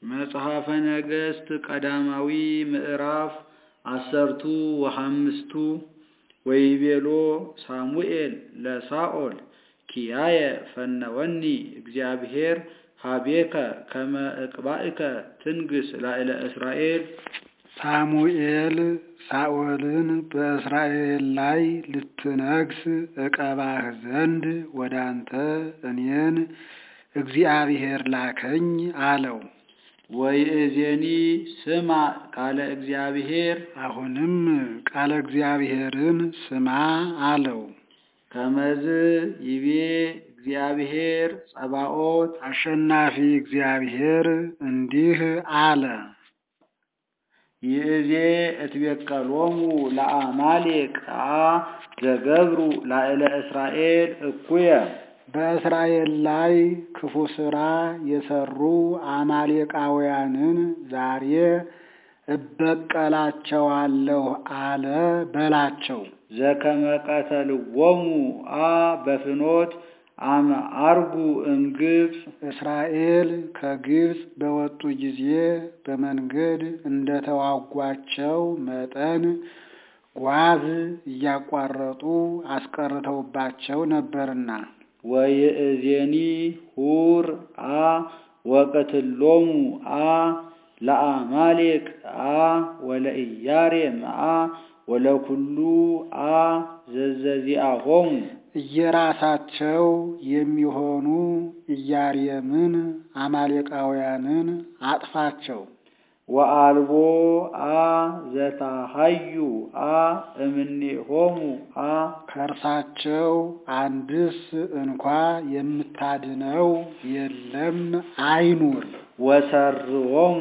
መጽሐፈ ነገሥት ቀዳማዊ ምዕራፍ አሰርቱ ወሐምስቱ ወይቤሎ ሳሙኤል ለሳኦል ኪያየ ፈነወኒ እግዚአብሔር ሀቤከ ከመ እቅባእከ ትንግስ ላዕለ እስራኤል። ሳሙኤል ሳኦልን በእስራኤል ላይ ልትነግስ እቀባህ ዘንድ ወደ አንተ እኔን እግዚአብሔር ላከኝ አለው። ወይእዜኒ ስማ ቃለ እግዚአብሔር አሁንም ቃለ እግዚአብሔርን ስማ አለው። ከመዝ ይቤ እግዚአብሔር ጸባኦት አሸናፊ እግዚአብሔር እንዲህ አለ። ይእዜ እትቤቀሎሙ ለአማሌቅ ዘገብሩ ላዕለ እስራኤል እኩየ በእስራኤል ላይ ክፉ ሥራ የሰሩ አማሌቃውያንን ዛሬ እበቀላቸዋለሁ አለ በላቸው። ዘከመ ቀተልዎሙ አ በፍኖት አመ አርጉ እምግብፅ እስራኤል ከግብፅ በወጡ ጊዜ በመንገድ እንደተዋጓቸው መጠን ጓዝ እያቋረጡ አስቀርተውባቸው ነበርና። ወይእዜኒ ሁር አ ወቅትሎሙ አ ለአማሌቅ አ ወለኢያሬም አ ወለኩሉ አ ዘዘዚአሆሙ እየራሳቸው የሚሆኑ ኢያሬምን አማሌቃውያንን አጥፋቸው። ወአልቦ አ ዘታሃዩ አ እምኔሆሙ አ ከእርሳቸው አንድስ እንኳ የምታድነው የለም አይኑር። ወሰርዎሙ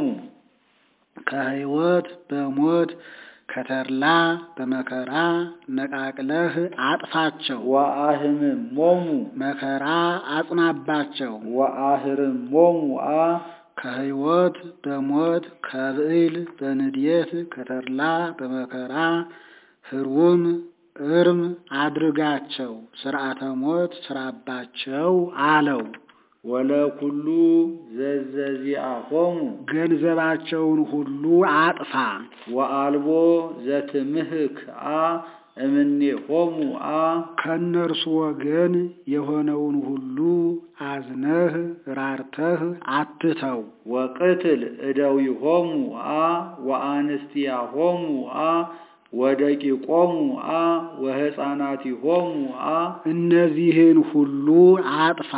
ከሕይወት በሞት ከተድላ በመከራ ነቃቅለህ አጥፋቸው። ወአህምሞሙ መከራ አጽናባቸው። ወአህርሞሙ አ ከሕይወት በሞት ከብዕል በንዴት ከተድላ በመከራ ህሩም እርም አድርጋቸው፣ ስርዓተ ሞት ስራባቸው አለው። ወለኩሉ ዘዘዚአሆሙ ገንዘባቸውን ሁሉ አጥፋ። ወአልቦ ዘትምህክ አ እምኔሆሙ አ ከእነርሱ ወገን የሆነውን ሁሉ አዝነህ ራርተህ አትተው። ወቅትል እደዊሆሙ አ ወአንስቲያሆሙ አ ወደቂቆሙ አ ወሕፃናቲሆሙ አ እነዚህን ሁሉ አጥፋ።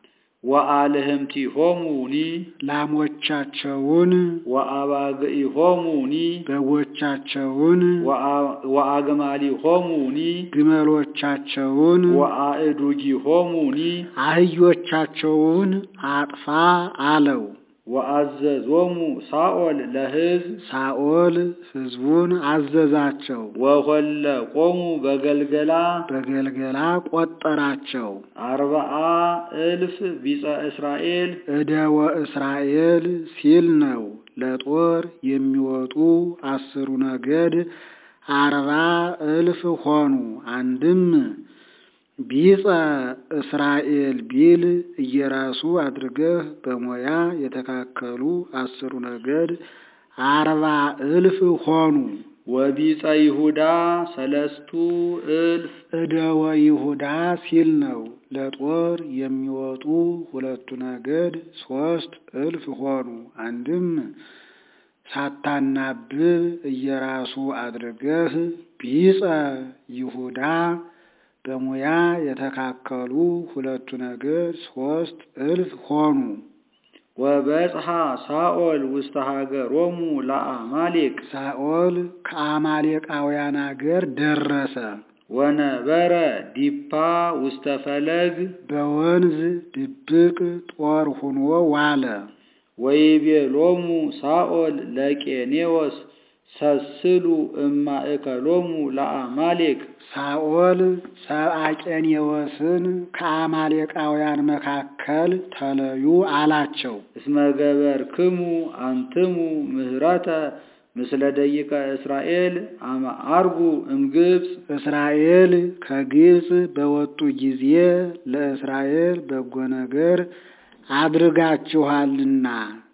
ወአልህምቲሆሙኒ ላሞቻቸውን ወአባግኢሆሙኒ በጎቻቸውን ወአግማሊሆሙኒ ግመሎቻቸውን ወአእዱጊሆሙኒ አህዮቻቸውን አጥፋ አለው። ወአዘዞሙ ሳኦል ለሕዝብ ሳኦል ሕዝቡን አዘዛቸው። ወኮለቆሙ በገልገላ በገልገላ ቆጠራቸው። አርባአ እልፍ ቢጸ እስራኤል እደወ እስራኤል ሲል ነው። ለጦር የሚወጡ አስሩ ነገድ አርባ እልፍ ሆኑ። አንድም ቢጸ እስራኤል ቢል እየራሱ አድርገህ በሞያ የተካከሉ አስሩ ነገድ አርባ እልፍ ሆኑ። ወቢጸ ይሁዳ ሰለስቱ እልፍ እደወ ይሁዳ ሲል ነው። ለጦር የሚወጡ ሁለቱ ነገድ ሶስት እልፍ ሆኑ። አንድም ሳታናብብ እየራሱ አድርገህ ቢጸ ይሁዳ በሙያ የተካከሉ ሁለቱ ነገድ ሶስት እልፍ ሆኑ። ወበጽሐ ሳኦል ውስተ ሀገሮሙ ለአማሌቅ ሳኦል ከአማሌቃውያን አገር ደረሰ። ወነበረ ዲፓ ውስተ ፈለግ በወንዝ ድብቅ ጦር ሁኖ ዋለ። ወይቤሎሙ ሳኦል ለቄኔዎስ ሰስሉ እማእከሎሙ ለአማሌቅ ሳኦል ሰብአ ቄኔዎስን ከአማሌቃውያን መካከል ተለዩ አላቸው። እስመ ገበርክሙ አንትሙ ምህረተ ምስለ ደቂቀ እስራኤል አመ አርጉ እምግብፅ እስራኤል ከግብፅ በወጡ ጊዜ ለእስራኤል በጎ ነገር አድርጋችኋልና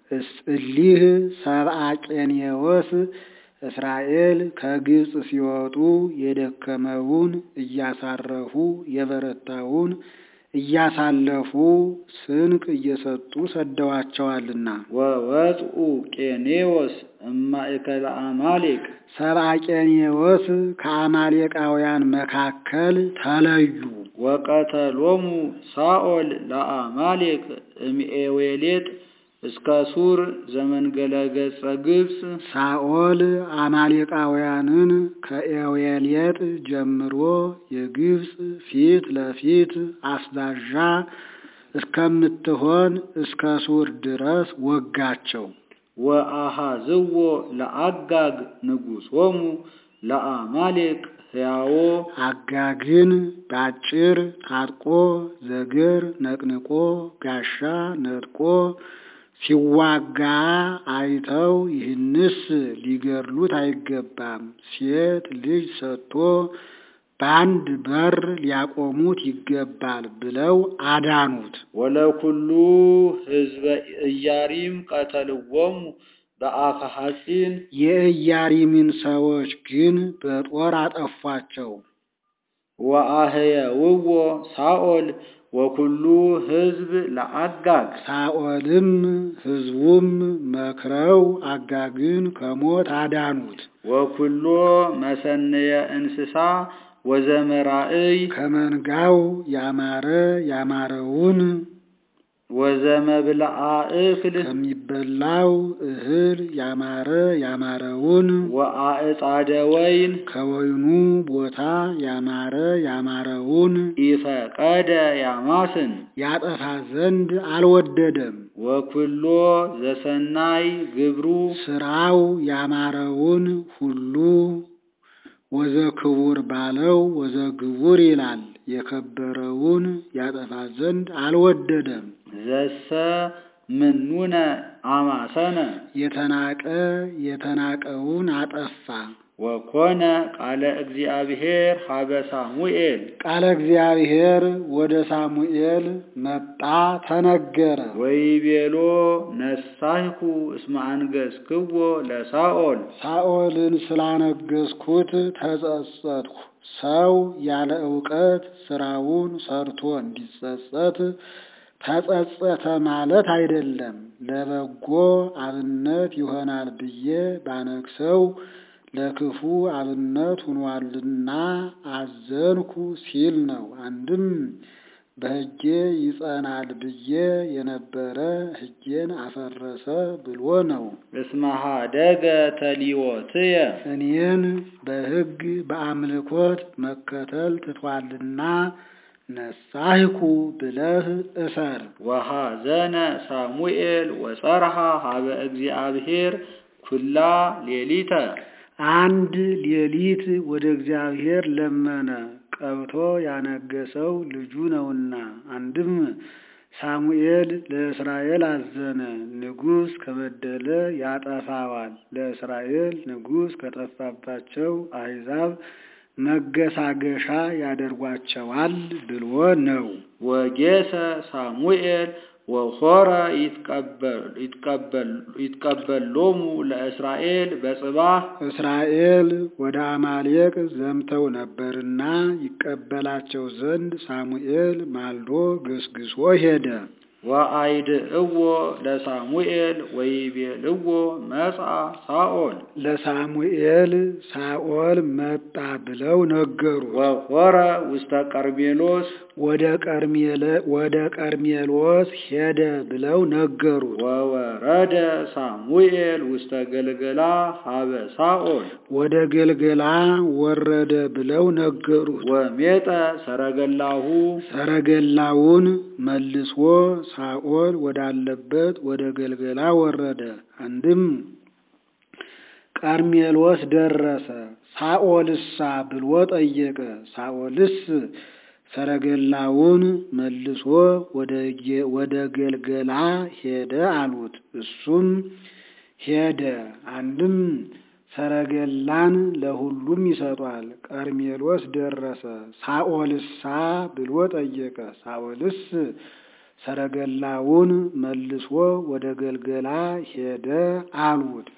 እሊህ ሰብአ ቄኔዎስ እስራኤል ከግብፅ ሲወጡ የደከመውን እያሳረፉ የበረታውን እያሳለፉ ስንቅ እየሰጡ ሰደዋቸዋልና። ወወፅኡ ቄኔዎስ እማእከለ አማሌቅ ሰብአ ቄኔዎስ ከአማሌቃውያን መካከል ተለዩ። ወቀተሎሙ ሳኦል ለአማሌቅ እምኤዌሌጥ እስከ ሱር ዘመንገለ ገጸ ግብፅ ሳኦል አማሌቃውያንን ከኤዌሌጥ ጀምሮ የግብፅ ፊት ለፊት አስዳዣ እስከምትሆን እስከ ሱር ድረስ ወጋቸው። ወአሃዝዎ ለአጋግ ንጉሶሙ ለአማሌቅ ሕያዎ አጋግን ባጭር ታጥቆ ዘግር ነቅንቆ ጋሻ ነጥቆ ሲዋጋ አይተው ይህንስ ሊገድሉት አይገባም፣ ሴት ልጅ ሰጥቶ በአንድ በር ሊያቆሙት ይገባል ብለው አዳኑት። ወለኩሉ ህዝበ ኢያሪም ቀተልዎሙ በአፈ ሐጺን የኢያሪምን ሰዎች ግን በጦር አጠፏቸው። ወአህየውዎ ሳኦል ወኩሉ ህዝብ ለአጋግ ሳኦልም ሕዝቡም መክረው አጋግን ከሞት አዳኑት። ወኩሎ መሰነየ እንስሳ ወዘመራእይ ከመንጋው ያማረ ያማረውን ወዘመብልአ እክል ከሚበላው እህል ያማረ ያማረውን ወአዕጻደ ወይን ከወይኑ ቦታ ያማረ ያማረውን ኢፈቀደ ያማስን ያጠፋ ዘንድ አልወደደም። ወኩሎ ዘሰናይ ግብሩ ስራው ያማረውን ሁሉ ወዘክቡር ባለው ወዘግቡር ይላል። የከበረውን ያጠፋ ዘንድ አልወደደም። ዘሰ ምኑነ አማሰነ የተናቀ የተናቀውን አጠፋ። ወኮነ ቃለ እግዚአብሔር ሀበ ሳሙኤል ቃለ እግዚአብሔር ወደ ሳሙኤል መጣ ተነገረ። ወይቤሎ ነሳይኩ እስመ አንገሥክዎ ለሳኦል ሳኦልን ስላነገስኩት ተጸጸትኩ። ሰው ያለ ዕውቀት ስራውን ሰርቶ እንዲጸጸት ተጸጸተ ማለት አይደለም። ለበጎ አብነት ይሆናል ብዬ ባነግሰው ለክፉ አብነት ሆኗልና አዘንኩ ሲል ነው። አንድም በሕጌ ይጸናል ብዬ የነበረ ሕጌን አፈረሰ ብሎ ነው። እስመ ኀደገ ተሊዎትየ እኔን በሕግ በአምልኮት መከተል ትቷልና ነሳይኩ ብለህ እሰር። ወሐዘነ ሳሙኤል ወጸርሐ ሀበ እግዚአብሔር ኩላ ሌሊተ አንድ ሌሊት ወደ እግዚአብሔር ለመነ፣ ቀብቶ ያነገሰው ልጁ ነውና። አንድም ሳሙኤል ለእስራኤል አዘነ፣ ንጉሥ ከበደለ ያጠፋዋል፣ ለእስራኤል ንጉሥ ከጠፋባቸው አሕዛብ መገሳገሻ ያደርጓቸዋል ብሎ ነው። ወጌሰ ሳሙኤል ወኮረ ይትቀበሎሙ ለእስራኤል በጽባህ እስራኤል ወደ አማሌቅ ዘምተው ነበርና ይቀበላቸው ዘንድ ሳሙኤል ማልዶ ገስግሶ ሄደ። ወአይድእዎ ለሳሙኤል ወይቤልዎ መጽአ ሳኦል ለሳሙኤል ሳኦል መጣ ብለው ነገሩ። ወኮረ ውስተ ቀርሜሎስ ወደ ቀርሜለ ወደ ቀርሜሎስ ሄደ ብለው ነገሩት። ወወረደ ሳሙኤል ውስተ ገልገላ ሀበ ሳኦል ወደ ገልገላ ወረደ ብለው ነገሩት። ወሜጠ ሰረገላሁ ሰረገላውን መልሶ ሳኦል ወዳለበት ወደ ገልገላ ወረደ። አንድም ቀርሜሎስ ደረሰ። ሳኦልሳ ብሎ ጠየቀ። ሳኦልስ ሰረገላውን መልሶ ወደ ገልገላ ሄደ አሉት። እሱም ሄደ። አንድም ሰረገላን ለሁሉም ይሰጧል። ቀርሜሎስ ደረሰ። ሳኦልሳ ብሎ ጠየቀ። ሳኦልስ ሰረገላውን መልሶ ወደ ገልገላ ሄደ አሉት።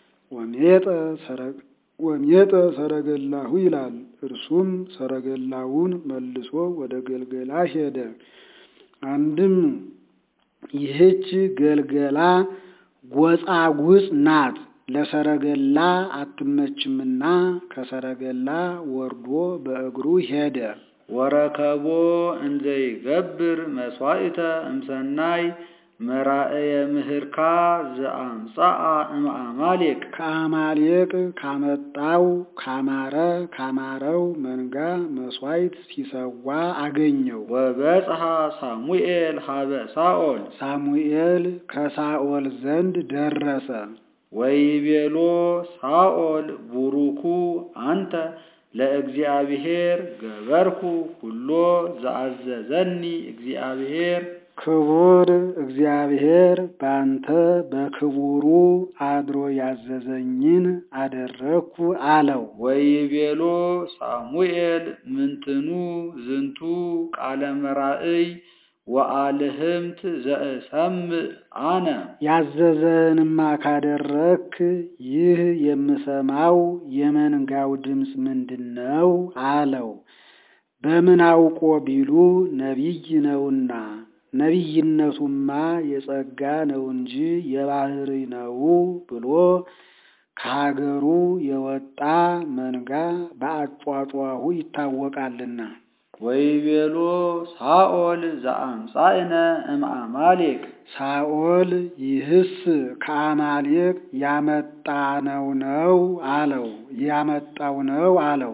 ወሜጠ ሰረገላሁ ይላል። እርሱም ሰረገላውን መልሶ ወደ ገልገላ ሄደ። አንድም ይህች ገልገላ ጎጻጉጽ ናት፣ ለሰረገላ አትመችምና ከሰረገላ ወርዶ በእግሩ ሄደ። ወረከቦ እንዘይገብር መስዋዕተ እምሰናይ መራእየ ምህርካ ዘአምጻአ እምአማሌቅ ከአማሌቅ ካመጣው ካማረ ካማረው መንጋ መስዋዕት ሲሰዋ አገኘው። ወበጽሐ ሳሙኤል ሀበ ሳኦል ሳሙኤል ከሳኦል ዘንድ ደረሰ። ወይቤሎ ሳኦል ቡሩኩ አንተ ለእግዚአብሔር ገበርኩ ሁሎ ዘአዘዘኒ እግዚአብሔር ክቡር እግዚአብሔር ባንተ በክቡሩ አድሮ ያዘዘኝን አደረግኩ አለው። ወይቤሎ ሳሙኤል ምንትኑ ዝንቱ ቃለ መራእይ ወአልህምት ዘእሰምዕ አነ ያዘዘንማ ካደረክ ይህ የምሰማው የመንጋው ድምፅ ምንድን ነው? አለው። በምን አውቆ ቢሉ ነቢይ ነውና ነቢይነቱማ የጸጋ ነው እንጂ የባህሪ ነው ብሎ ከሀገሩ የወጣ መንጋ በአጯጯሁ ይታወቃልና። ወይቤሎ ሳኦል ዘአምጻእነ እምአማሌቅ ሳኦል ይህስ ከአማሌቅ ያመጣነው ነው አለው። ያመጣው ነው አለው።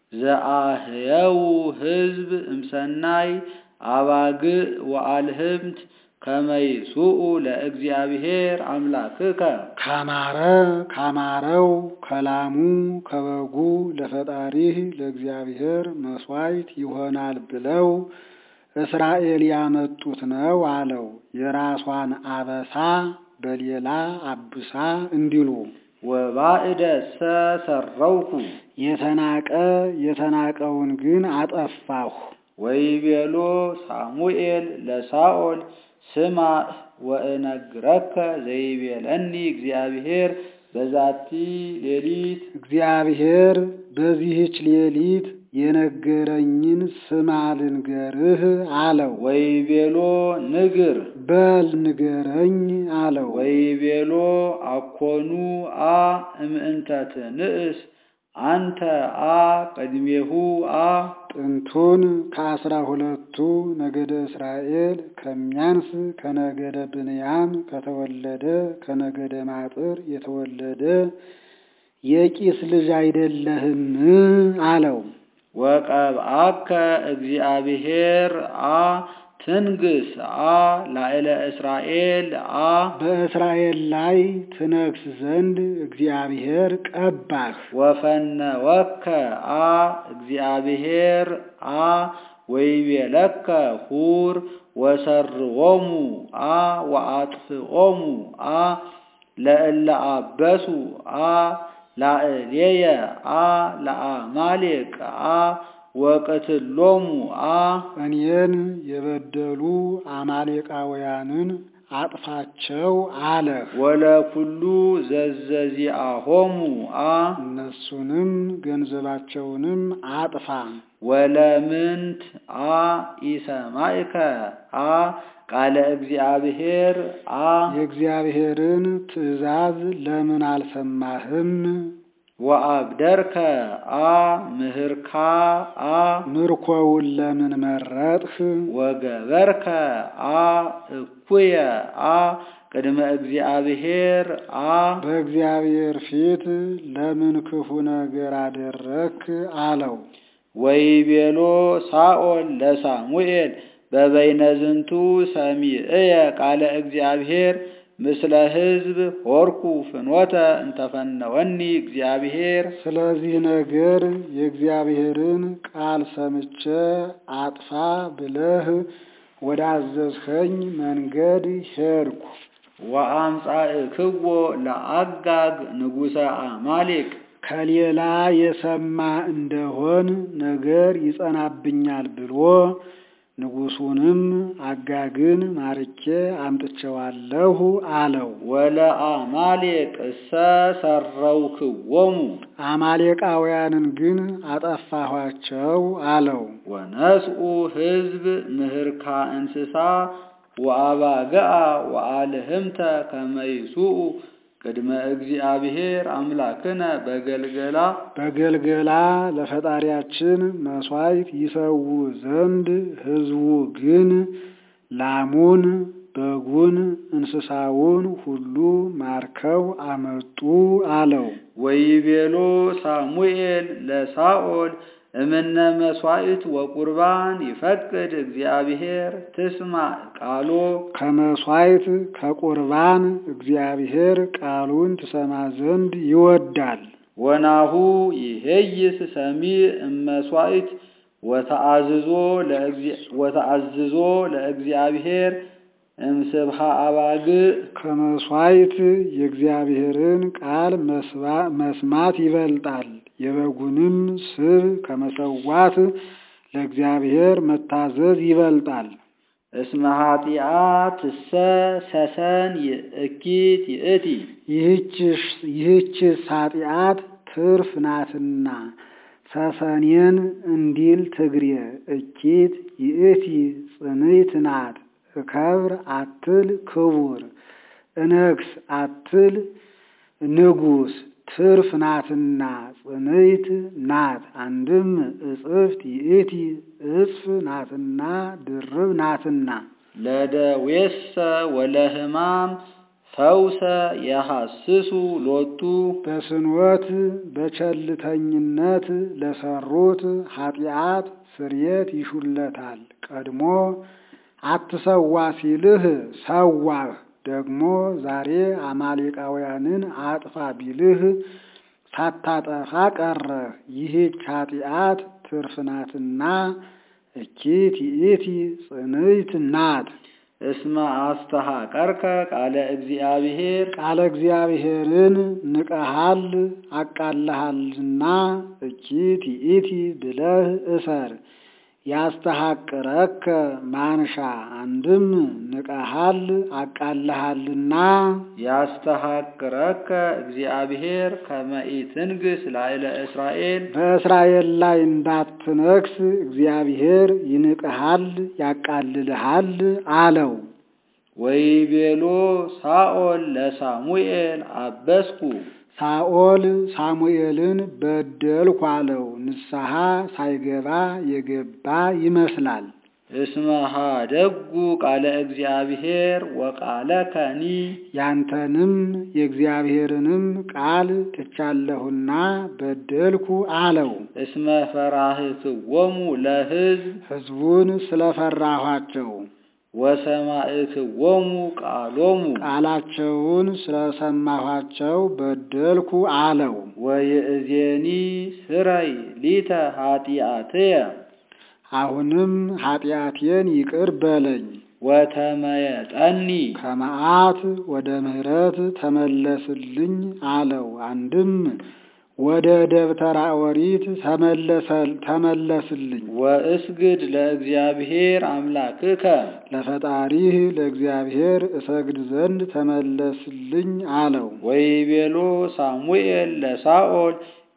ዘአህየው ሕዝብ እምሰናይ አባግዕ ወአልህምት ከመይሱኡ ለእግዚአብሔር አምላክከ ካማረ ካማረው ከላሙ ከበጉ ለፈጣሪህ ለእግዚአብሔር መስዋዕት ይሆናል ብለው እስራኤል ያመጡት ነው አለው። የራሷን አበሳ በሌላ አብሳ እንዲሉ ወባዕደሰ ሰረውኩ የተናቀ የተናቀውን ግን አጠፋሁ። ወይቤሎ ሳሙኤል ለሳኦል ስማ ወእነግረከ ዘይቤለኒ እግዚአብሔር በዛቲ ሌሊት እግዚአብሔር በዚህች ሌሊት የነገረኝን ስማ ልንገርህ አለው። ወይቤሎ ንግር በል ንገረኝ አለው። ወይቤሎ አኮኑ አ እምእንተ ትንእስ አንተ አ ቅድሜሁ አ ጥንቱን ከአስራ ሁለቱ ነገደ እስራኤል ከሚያንስ ከነገደ ብንያም ከተወለደ ከነገደ ማጥር የተወለደ የቂስ ልጅ አይደለህም አለው። ወቀብአከ እግዚአብሔር አ ትንግስ አ ላዕለ እስራኤል አ በእስራኤል ላይ ትነግስ ዘንድ እግዚአብሔር ቀባህ። ወፈነወከ አ እግዚአብሔር አ ወይቤለከ ሁር ወሰርዎሙ አ ወአጥፍኦሙ አ ለእለ አበሱ አ ላዕሌየ አ ለአማሌቅ አ ወቅትሎሙ አ እኔን የበደሉ አማሌቃውያንን አጥፋቸው አለህ። ወለኩሉ ዘዘዚአሆሙ አ እነሱንም ገንዘባቸውንም አጥፋ። ወለምንት አ ኢሰማዕከ አ ቃለ እግዚአብሔር አ የእግዚአብሔርን ትእዛዝ ለምን አልሰማህም? ወአብደርከ አ ምህርካ አ ምርኮውን ለምን መረጥህ? ወገበርከ አ እኩየ አ ቅድመ እግዚአብሔር አ በእግዚአብሔር ፊት ለምን ክፉ ነገር አደረክ? አለው። ወይቤሎ ሳኦል ለሳሙኤል በበይነ ዝንቱ ሰሚዕየ ቃለ እግዚአብሔር ምስለ ሕዝብ ሆርኩ ፍኖተ እንተፈነወኒ እግዚአብሔር ስለዚህ ነገር የእግዚአብሔርን ቃል ሰምቼ አጥፋ ብለህ ወዳዘዝኸኝ መንገድ ሄድኩ። ወአምጻእክዎ ለአጋግ ንጉሠ አማሌቅ ንጉሡንም አጋግን ማርኬ አምጥቼዋለሁ አለው። ወለአማሌቅ እሰ ሰረውክዎሙ አማሌቃውያንን ግን አጠፋኋቸው አለው። ወነስኡ ሕዝብ ምህርካ እንስሳ ወአባግዓ ወአልህምተ ከመይሱኡ ቅድመ እግዚአብሔር አምላክነ በገልገላ በገልገላ ለፈጣሪያችን መሥዋዕት ይሰዉ ዘንድ ሕዝቡ ግን ላሙን፣ በጉን፣ እንስሳውን ሁሉ ማርከው አመጡ አለው። ወይቤሎ ሳሙኤል ለሳኦል እምነ መሥዋዕት ወቁርባን ይፈቅድ እግዚአብሔር ትስማዕ ቃሎ ከመሥዋዕት ከቁርባን እግዚአብሔር ቃሉን ትሰማ ዘንድ ይወዳል። ወናሁ ይሄይስ ሰሚዕ እመሥዋዕት ወተአዝዞ ለእግዚአ- ወተአዝዞ ለእግዚአብሔር እምስብሃ አባግዕ ከመሥዋዕት የእግዚአብሔርን ቃል መስባ- መስማት ይበልጣል። የበጉንም ስብ ከመሰዋት ለእግዚአብሔር መታዘዝ ይበልጣል። እስመ ኃጢአትሰ ሰሰን ይእኪት ይእቲ ይህችስ- ይህችስ ኃጢአት ትርፍ ናትና ሰሰኔን እንዲል ትግሬ እኪት ይእቲ ጽንዕት ናት። እከብር አትል ክቡር፣ እነግስ አትል ንጉሥ ትርፍ ናትና ጽንዕት ናት። አንድም እጽፍት ይእቲ እጽፍ ናትና ድርብ ናትና ለደዌሰ ወለሕማም ፈውሰ የሐስሱ ሎቱ በስንወት በቸልተኝነት ለሰሩት ኃጢአት ስርየት ይሹለታል። ቀድሞ አትሰዋ ሲልህ ሰዋህ፣ ደግሞ ዛሬ አማሌቃውያንን አጥፋ ቢልህ ሳታጠፋ ቀረህ። ይህች ኃጢአት ትርፍ ናትና እኪት ይእቲ ጽንዕት ናት። እስመ አስተሐቀርከ ቃለ እግዚአብሔር ቃለ እግዚአብሔርን ንቀሃል አቃልሃልና እኪት ይእቲ ብለህ እሰር። ያስተሐቅረከ ማንሻ አንድም ንቀሃል አቃልሃልና ያስተሐቅረከ እግዚአብሔር ከመ ኢትንግሥ ላዕለ እስራኤል በእስራኤል ላይ እንዳትነግስ እግዚአብሔር ይንቅሃል ያቃልልሃል አለው። ወይቤሎ ሳኦል ለሳሙኤል አበስኩ ሳኦል ሳሙኤልን በደልኩ አለው። ንስሐ ሳይገባ የገባ ይመስላል። እስመ ኀደጉ ቃለ እግዚአብሔር ወቃለ ከኒ ያንተንም የእግዚአብሔርንም ቃል ትቻለሁና በደልኩ አለው። እስመ ፈራህክዎሙ ለሕዝብ ሕዝቡን ስለፈራኋቸው ወሰማዕክዎሙ ቃሎሙ ቃላቸውን ስለሰማኋቸው በደልኩ አለው። ወይእዜኒ ስረይ ሊተ ኃጢአትየ አሁንም ኃጢአቴን ይቅር በለኝ። ወተመየጠኒ ከመዓት ወደ ምሕረት ተመለስልኝ አለው። አንድም ወደ ደብተራ ኦሪት ተመለሰል ተመለስልኝ ወእስግድ ለእግዚአብሔር አምላክከ ለፈጣሪህ ለእግዚአብሔር እሰግድ ዘንድ ተመለስልኝ አለው። ወይቤሎ ሳሙኤል ለሳኦል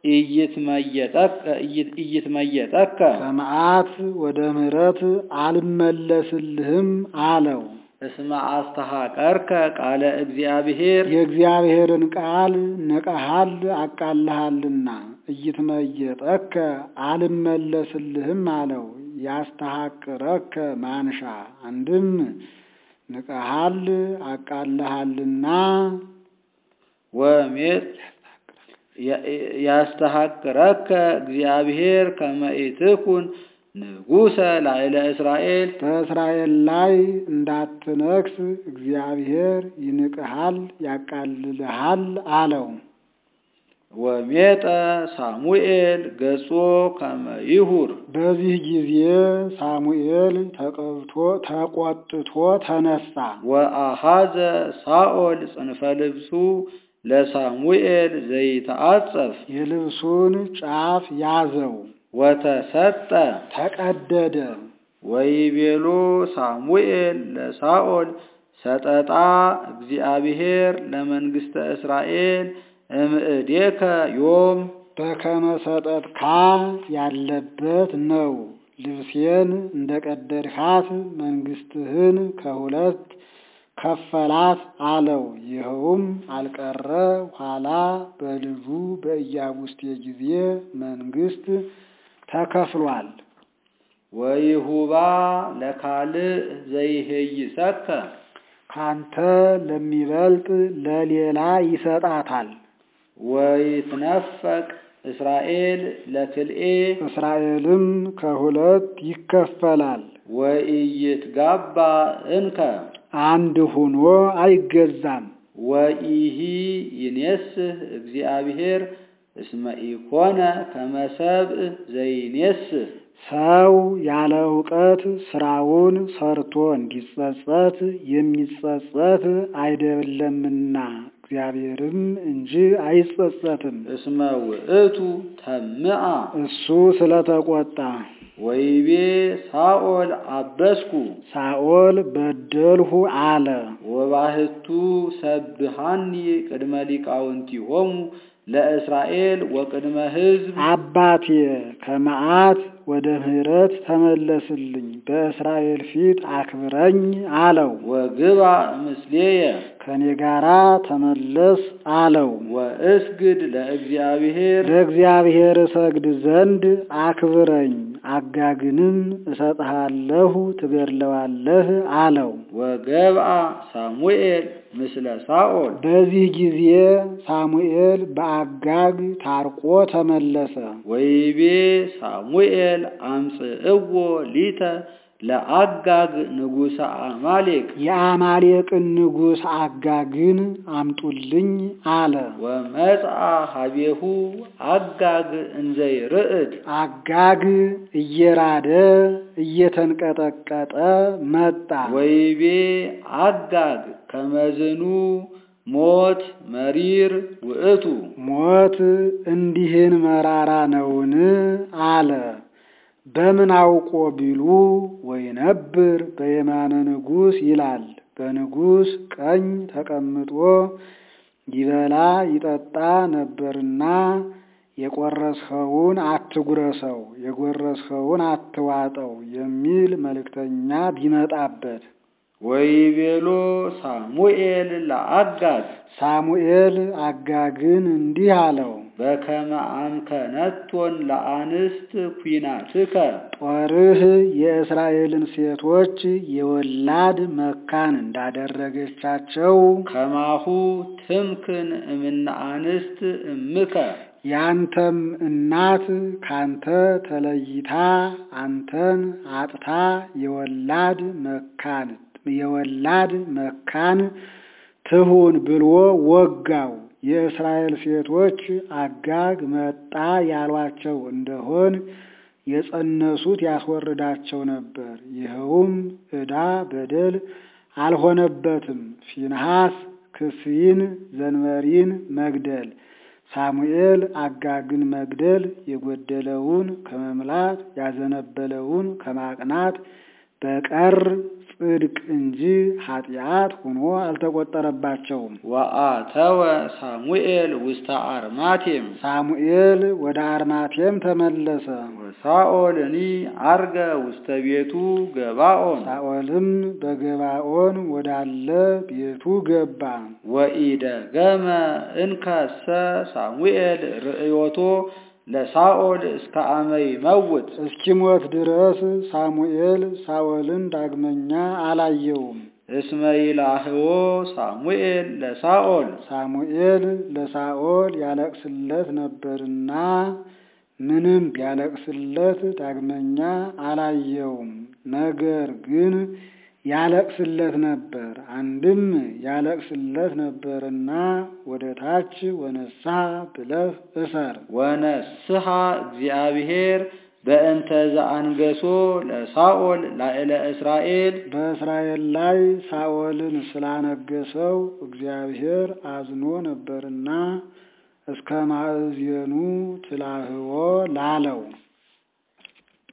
ኢይትመየጠከ ኢይትመየጠከ ከመዓት ወደ ምሕረት አልመለስልህም አለው። እስመ አስተሐቀርከ ቃለ እግዚአብሔር የእግዚአብሔርን ቃል ንቀሃል አቃልሃልና እይትመየጠከ አልመለስልህም አለው። ያስተሐቅረከ ማንሻ አንድም ንቀሃል አቃልሃልና ወሜጥ ያስተሐቅረከ እግዚአብሔር ከመ ኢትኩን ንጉሠ ላዕለ እስራኤል በእስራኤል ላይ እንዳትነግስ እግዚአብሔር ይንቅሃል ያቃልልሃል አለው። ወሜጠ ሳሙኤል ገጾ ከመ ይሁር በዚህ ጊዜ ሳሙኤል ተቀብቶ ተቆጥቶ ተነሳ። ወአሃዘ ሳኦል ጽንፈ ልብሱ ለሳሙኤል ዘይተአጸፍ የልብሱን ጫፍ ያዘው፣ ወተሰጠ ተቀደደ። ወይቤሎ ሳሙኤል ለሳኦል ሰጠጣ እግዚአብሔር ለመንግሥተ እስራኤል እምእዴከ ዮም በከመ ሰጠትካ ያለበት ነው። ልብሴን እንደ ቀደድካት መንግሥትህን ከሁለት ከፈላት አለው። ይኸውም አልቀረ ኋላ በልጁ በኢያቡስቴ ጊዜ መንግሥት ተከፍሏል። ወይሁባ ለካልእ ዘይሄይሰከ ካንተ ለሚበልጥ ለሌላ ይሰጣታል። ወይትነፈቅ እስራኤል ለክልኤ እስራኤልም ከሁለት ይከፈላል። ወኢይትጋባ እንከ አንድ ሆኖ አይገዛም። ወኢሂ ይኔስህ እግዚአብሔር እስመ ኢኮነ ከመ ሰብእ ዘይኔስህ ሰው ያለ እውቀት ስራውን ሰርቶ እንዲጸጸት የሚጸጸት አይደለምና እግዚአብሔርም እንጂ አይጸጸትም። እስመ ውእቱ ተምአ እሱ ስለተቆጣ ወይቤ ሳኦል አበስኩ ሳኦል በደልሁ አለ። ወባህቱ ሰብሃኒ ቅድመ ሊቃውንቲሆሙ ለእስራኤል ወቅድመ ሕዝብ አባቴ ከመዓት ወደ ምሕረት ተመለስልኝ፣ በእስራኤል ፊት አክብረኝ አለው። ወግባ ምስሌየ ከኔ ጋራ ተመለስ አለው። ወእስግድ ለእግዚአብሔር ለእግዚአብሔር እሰግድ ዘንድ አክብረኝ፣ አጋግንም እሰጥሃለሁ፣ ትገድለዋለህ አለው። ወገብአ ሳሙኤል ምስለ ሳኦል በዚህ ጊዜ ሳሙኤል በአጋግ ታርቆ ተመለሰ። ወይቤ ሳሙኤል አምጽእዎ ሊተ ለአጋግ ንጉሠ አማሌቅ የአማሌቅን ንጉሥ አጋግን አምጡልኝ አለ። ወመጽአ ሀቤሁ አጋግ እንዘይርዕድ አጋግ እየራደ እየተንቀጠቀጠ መጣ። ወይቤ አጋግ ከመዝኑ ሞት መሪር ውእቱ ሞት እንዲህን መራራ ነውን? አለ። በምን አውቆ ቢሉ ወይነብር በየማነ ንጉሥ ይላል። በንጉሥ ቀኝ ተቀምጦ ይበላ ይጠጣ ነበርና የቆረስኸውን አትጉረሰው፣ የጎረስኸውን አትዋጠው የሚል መልእክተኛ ቢመጣበት ወይቤሎ ሳሙኤል ለአጋግ ሳሙኤል አጋግን እንዲህ አለው፣ በከመ አምከነቶን ለአንስት ኩናትከ ጦርህ የእስራኤልን ሴቶች የወላድ መካን እንዳደረገቻቸው ከማሁ ትምክን እምነ አንስት እምከ ያንተም እናት ካንተ ተለይታ አንተን አጥታ የወላድ መካን የወላድ መካን ትሁን ብሎ ወጋው። የእስራኤል ሴቶች አጋግ መጣ ያሏቸው እንደሆን የጸነሱት ያስወርዳቸው ነበር። ይኸውም ዕዳ በደል አልሆነበትም። ፊንሐስ ክስይን ዘንበሪን መግደል ሳሙኤል አጋግን መግደል የጎደለውን ከመምላት ያዘነበለውን ከማቅናት በቀር ጽድቅ እንጂ ኃጢአት ሆኖ አልተቆጠረባቸውም። ወአተወ ሳሙኤል ውስተ አርማቴም ሳሙኤል ወደ አርማቴም ተመለሰ። ወሳኦልኒ አርገ ውስተ ቤቱ ገባኦን ሳኦልም በገባኦን ወዳለ ቤቱ ገባ። ወኢደገመ እንከሰ ሳሙኤል ርእዮቶ ለሳኦል እስከ አመ ይመውት እስኪሞት ድረስ ሳሙኤል ሳኦልን ዳግመኛ አላየውም። እስመ ይላህዎ ሳሙኤል ለሳኦል ሳሙኤል ለሳኦል ያለቅስለት ነበርና ምንም ቢያለቅስለት ዳግመኛ አላየውም። ነገር ግን ያለቅስለት ነበር። አንድም ያለቅስለት ነበርና ወደ ታች ወነሳ ብለህ እሰር። ወነስሐ እግዚአብሔር በእንተ ዘአንገሶ ለሳኦል ላዕለ እስራኤል በእስራኤል ላይ ሳኦልን ስላነገሰው እግዚአብሔር አዝኖ ነበርና እስከ ማዕዜኑ ትላህዎ ላለው